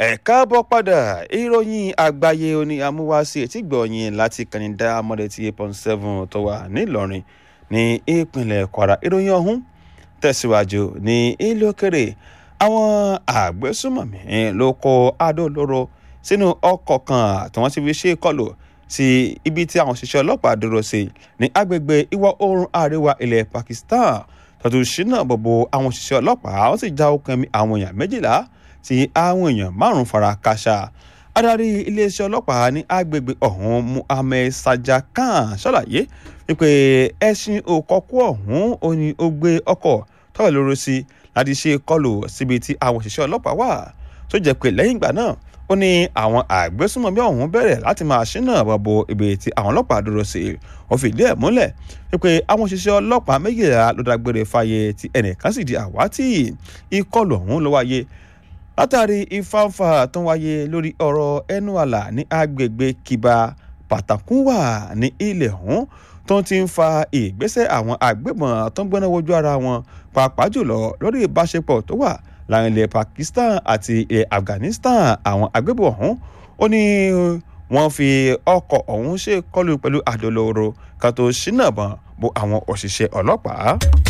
ẹ káàbọ̀ padà ìròyìn àgbáyé oní amúwáṣí etígbọ̀ọ́yìn láti kànìdá amọ̀dẹ̀tì eight point seven tó wà nílọrin ní ìpínlẹ̀ kwara ìròyìn ọ̀hún tẹ̀síwájú ní ìlú òkèrè àwọn àgbésùmọ̀mí ló kó adó olóró sínú ọkọ̀ kan tí wọ́n ti fi ṣe kọlù sí ibi tí àwọn òṣìṣẹ́ ọlọ́pàá dúró sí ní agbègbè ìwọ̀ oòrùn àríwá ilẹ̀ pakistan tọ́tù ṣínà bọ̀bọ̀ àwọn òṣìṣẹ́ ọlọ́pàá wọ́n sì já okùn ẹ̀mí àwọn èèyàn méjìlá tí àwọn èèyàn márùn-ún fara káṣá adarí iléeṣẹ́ ọlọ́pàá ní agbègbè ọ̀hún muhammed sajja khan ṣàlàyé wípé ẹṣin òkọ́kú ọ̀hún ó ní ó gbé ọkọ̀ tọ́wọ̀ lóró sí láti ṣe kọlù síbi tí àwọn òṣìṣẹ́ ọlọ́pàá wà tó jẹ́ pé lẹ́yìn ìgbà náà ó ní àwọn àgbésùnmọ̀mí ọ̀hún bẹ̀rẹ̀ láti máa ṣínà bọ̀bọ̀ ibi tí àwọn ọlọ́pàá dúró sí ó fìdí ẹ̀ múlẹ̀ wípé àwọn òṣìṣẹ́ ọlọ́pàá méjìlá ló dágbére fáyé tí ẹnìkan sì di àwátì ìkọlù ọ̀hún ló wáyé látàrí ìfáǹfà tó ń wáyé lórí ọ̀rọ̀ ẹnu àlà ní agbègbè kíba pàtàkùnwà ní ilẹ̀ ọ̀hún tó ti ń fa ìgbésẹ̀ àwọn àgbébọn tó ń gbóná wojú ara wọn pàápàá jùlọ lórí ìbáṣepọ̀ tó wà láàrin ilẹ̀ pakistan àti ilẹ̀ afghanistan àwọn àgbébọn ọ̀hún ó ní wọ́n fi ọkọ̀ ọ̀hún ṣe kọlù pẹ̀lú àdólóró kan tó ṣínà bọ̀n bo àwọn òṣìṣẹ́ ọlọ́pàá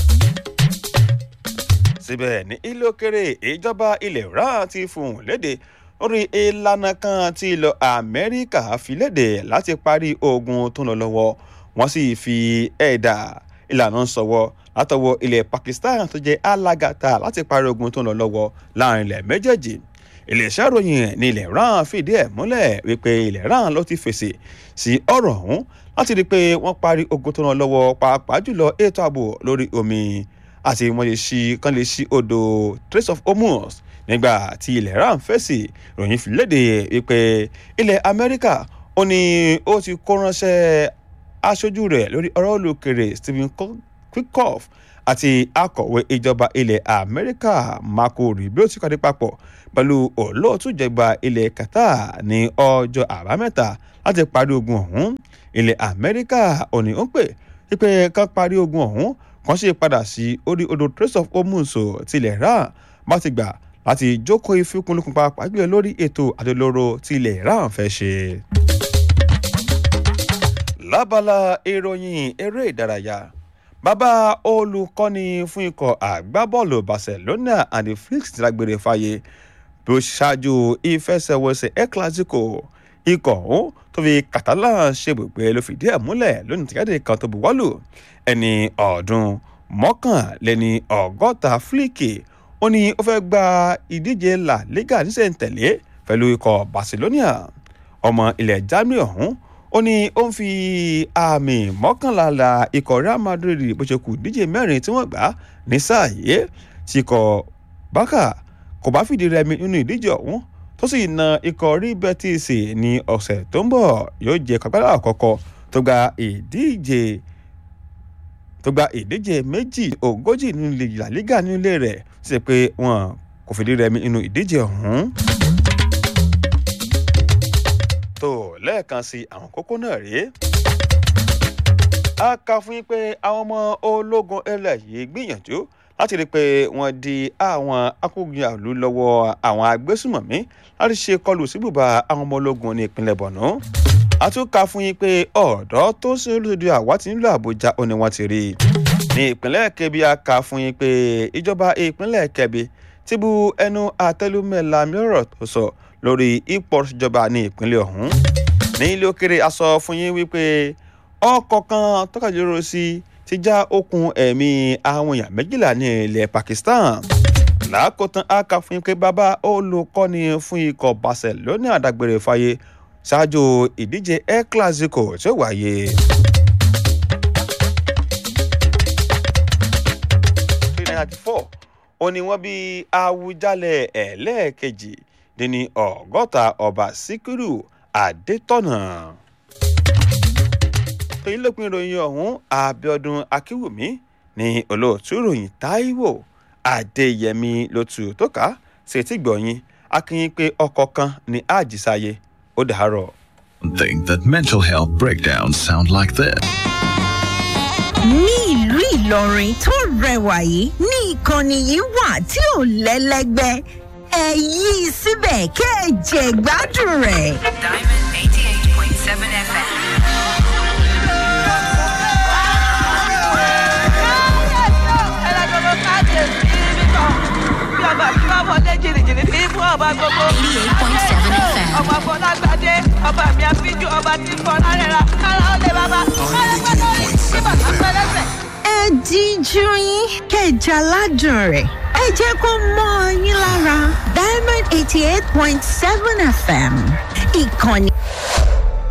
síbẹ̀ ní ilé òkèrè ìjọba ilẹ̀ iran ti fòun léde lórí ìlànà kan tí ilẹ̀ amẹ́ríkà fi léde láti parí ogun tó ń lọ lọ́wọ́ wọ́n sì fi ẹ̀dà ìlànà sọ̀wọ́ látọwọ́ ilẹ̀ pakistan tó jẹ́ alágàtà láti parí ogun tó ń lọ lọ́wọ́ láàrin ilẹ̀ méjèèjì iléeṣẹ́ ìròyìn ní ilẹ̀ iran fìdí ẹ̀ múlẹ̀ wípé ilẹ̀ iran ló ti fèsì sí ọ̀rọ̀ ọ̀hún láti rí i pé wọ́n parí ogun tó ń lọ lọ́wọ́ pàápàá jùlọ ètò ààbò lórí omi àti wọ́n lè ṣí kán lè ṣí odò trace of hormuz nígbà tí ilẹ̀ iran fèsì ròyìn fi léde wípé ilẹ̀ amẹ́ríkà ó ní ó ti kó ránṣẹ́ aṣojú rẹ̀ lórí ọ̀rọ̀ olùkèrè stephen witkoff àti akọ̀wé ìjọba ilẹ̀ amẹ́ríkà marco rubio ti pàdé papọ̀ pẹ̀lú olóòtú ìjọba ilẹ̀ qatar ní ọjọ́ àbámẹ́ta láti parí ogun ọ̀hún ilẹ̀ amẹ́ríkà ò ní ó pè wípé kán parí ogun ọ̀hún kan ṣe padà sí orí odò trace of hormuz tilẹ̀ iran bá ti gbà láti jókòó ìfikùnlukùn pàápàá jùlọ lórí ètò àdolóró tilẹ̀ iran fẹ́ ṣe. lábala ìròyìn eré ìdárayá bàbá olùkọ́ni fún ikọ̀ àgbábọ́ọ̀lù barcelona and the flix ti lágbére fàyè bí ó ṣáájú ìfẹsẹ̀wọnsẹ̀ el clasico ikọ̀ ọ̀hún tó fi catalan ṣebùgbé ló fìdí ẹ̀ múlẹ̀ lónìí tìjáde kan tó buwọ́lù ẹni ọ̀ọ́dún mọ́kànléní ọgọ́ta flicky ó ní ó fẹ́ gba ìdíje la liga níṣẹ́ntẹ̀lé pẹ̀lú ikọ̀ barcelona ọmọ ilẹ̀ germany ọ̀hún ó ní ó ń fi àmì mọ́kànlá la ikọ̀ real madrid bó ṣe kù díje mẹ́rin tí wọ́n gbà ní sáà yìí tí ikọ̀ bákà kò bá fìdí rẹmi nínú ìdíje ọ̀hún tó sì na ikọ̀ rí betis ní ọ̀sẹ̀ tó ń bọ̀ yóò jẹ́ kápẹ́lá àkọ́kọ́ tó gba ìdíje tó gba ìdíje méjì ogójì nínú La Liga nínú ilé rẹ̀ ṣe pé wọn kò fìdí rẹmi nínú ìdíje ọ̀hún. tó lẹ́ẹ̀kan sí àwọn kókó náà rèé a kà fún yín pé àwọn ọmọ ológun ẹlẹ́ yìí gbìyànjú láti rí i pé wọ́n di àwọn akógunjàlú lọ́wọ́ àwọn agbésùmọ̀mí láti ṣe kọlù síbùbà àwọn ọmọ ológun ní ìpínlẹ̀ bọ̀nú. a tún kà fún yín pé ọ̀dọ́ tó ń sin olùdókòwò àwa ti nílò àbújá ó ní wọ́n ti rí i. ní ìpínlẹ̀ kebbi a kà fún yín pé ìjọba ìpínlẹ̀ kebbi ti bu ẹnu àtẹlùmẹ́la mìíràn tó sọ lórí ipò ìjọba ní ìpínlẹ̀ ọ̀hún. ní ilé òkèrè a sọ fún yín wípé ọkọ̀ kan tọ́kàjọ́rò sí ti já okùn ẹ̀mí àwọn èèyàn méjìlá ní ilẹ̀ pakistan lákòótán aka fún ike bàbá olùkọ́ni fún ikọ̀ barcelona àdágbére fáyé ṣáájú ìdíje el clasico tí ó wáyé. ó ní wọ́n bí awùjalẹ̀ ẹlẹ́ẹ̀kejì dín ní ọgọ́ta ọba síkírù adétọ̀nà èyí lópin ìròyìn ọ̀hún abiodun akínwùmí ní olóòtú ìròyìn taiwo adéyẹmí ló tù tó ká ṣètì gbọ̀yìn akínyìn pé ọkọ̀ kan ní àjísáyé ó dàárọ̀. Think that mental health breakdowns sound like this. ní ìlú ìlọrin tó rẹwà yìí ní ìkànnì yìí wà tí ò lẹ́lẹ́gbẹ́ ẹ yí i síbẹ̀ kẹ́ ẹ jẹ gbádùn rẹ̀. Diamond 88.7 FM. ọba fọlágbádé ọba mi àfijù ọba tí fọlá rẹ̀ ra kára ó lè bàbá kára gbọ́dọ̀ rí bí bàbá pẹ́lẹ́sẹ̀. ẹ díjú yín kẹ́ ẹ jẹ aládùn rẹ̀ ẹ jẹ́ kó mọ́ ọ yín lára diamond eighty eight point seven fm ìkànnì